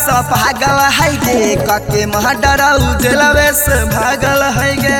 सा पागल है गे कके महडर उजलवे से भागल है गे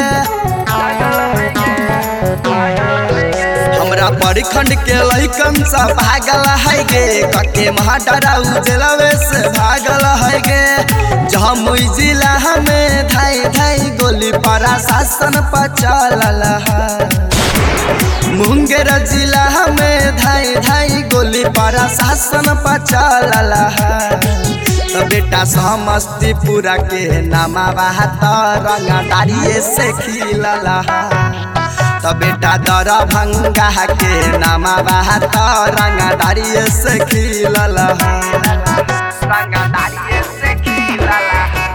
हमरा परिखंड के लइकन सा पागल है गे कके महडर उजलवे से भागल है गे जमुई जिला हमें धाई धाई गोली पर शासन पर चलल है मुंगेर जिला में धाई धाई गोली पर शासन पर चलल है तो बेटा समस्तीपुरा के नामा बात रंगदारिये से खिलल है तो बेटा दरभंगा के नामा बात रंगदारिये से खिलल है रंगदारिये से खिलल है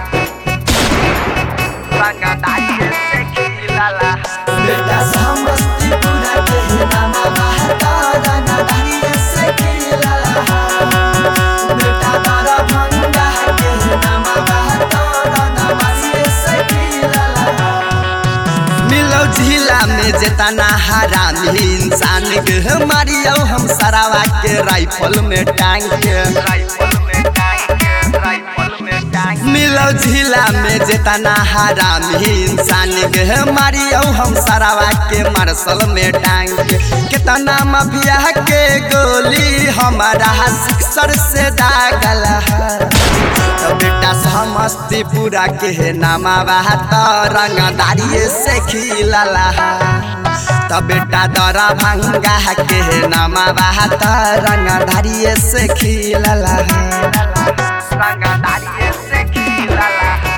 रंगदारिये से खिलल है बेटा समस्तीपुरा के नामा बात रंगदारिये से खिलल है बेटा दरभंगा के नामा बात रंगदारिये से खिलल है मिलो जिला में जेतना हरामी इंसान के मारियो हम सरावा के राइफल में टांग के राइफल में टांग के राइफल में टांग मिलो जिला में जेतना हरामी इंसान के मारियो हम सरावा के मार्शल में टांग के कितना माफिया के गोली हमारा सिक्सर से दागल है तो बेटा समस्तीपुरा के नामा बात रंगदारिये से खिलल तो बेटा दरभंगा के नामा बात रंगदारिये से खिलल रंगदारिये से खिलल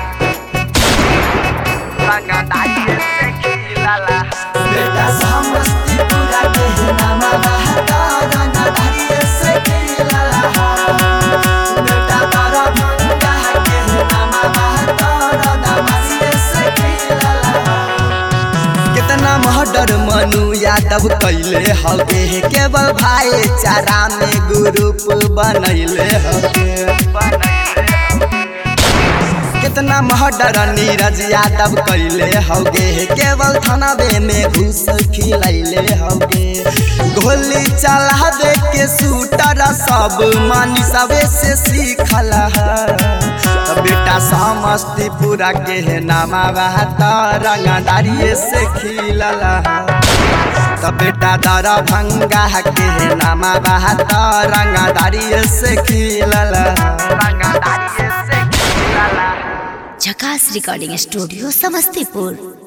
रंगदारिये से खिलल बेटा समस्तीपुरा के नामा बात रंगदारिये से खिलल बेटा दरभंगा के नामा बात रंगदारिये से खिलल कितना महडर मनु यादव कैले हवे केवल भाईचारा में ग्रुप बनैले हवे कितना महडर नीरज यादव कैले हवे केवल थानावे में घूस खिलैले हवे गोली चला दे के शूटर सब मानी सबे से सीखल है तो बेटा समस्तीपुरा के नामा बात रंगदारिये से खिलल तो बेटा दरभंगा के नामा बात रंगदारिये से खिलल रंगदारिये से खिलल झकास रिकॉर्डिंग स्टूडियो समस्तीपुर